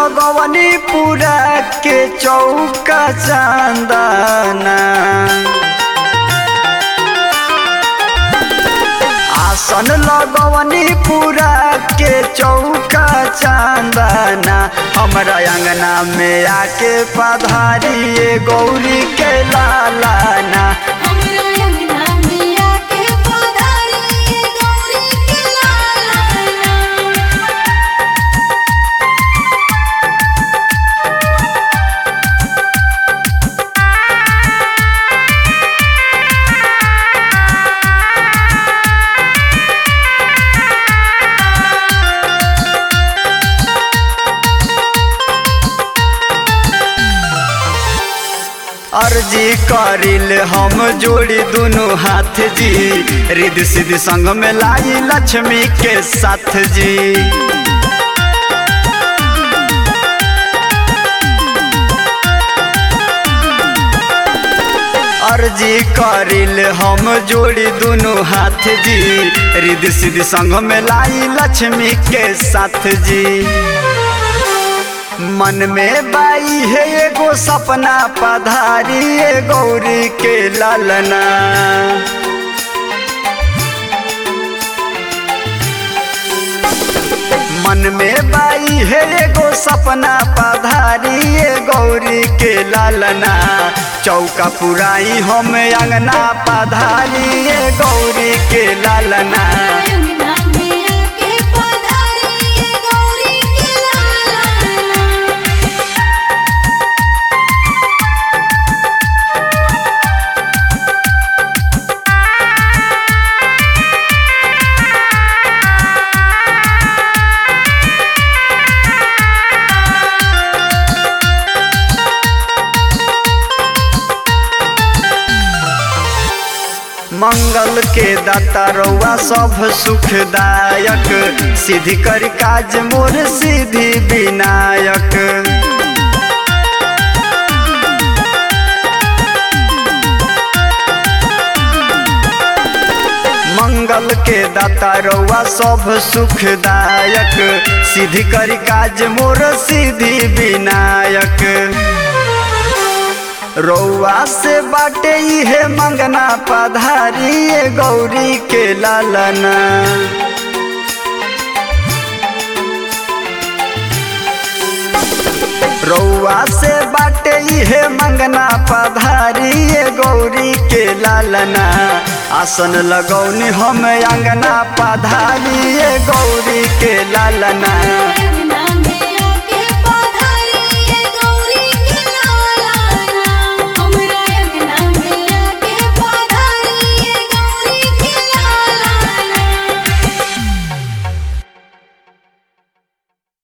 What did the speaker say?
लगवनी पूरा के चौका चांदना आसन लगवनी पूरा के चौका चांदना हमरा अंगना में आके पधारिए गौरी के लालाना हमरा अंगना में आके पधारी गौरी के लालाना अर्जी करिल हम जोड़ी दुनु हाथ जी रिद सिद्धि संग में लाई लक्ष्मी के साथ जी अर्जी करिल हम जोड़ी दुनु हाथ जी रिद सिद्धि संग में लाई लक्ष्मी के साथ जी मन में बाई है एगो सपना पधारी ए गौरी के लालना मन में बाई है एगो सपना पधारी ए गौरी के लालना चौका पुराई हम अंगना पधारी ए गौरी के लालना अंगना में आके पधारी गौरी के लालाना मंगल के दाता रउआ सब सुखदायक सिद्धि कर काज मोर सिद्धि विनायक मंगल के दाता रउआ सब सुखदायक सिद्धि कर काज मोर सिद्धि विनायक रउआ से बाटे इहे मंगना पधारी ए गौरी के लालना रउआ से बाटे इहे मंगना पधारी ए गौरी के लालना आसन लगौनी हम अंगना पधारी ए गौरी के लालना अंगना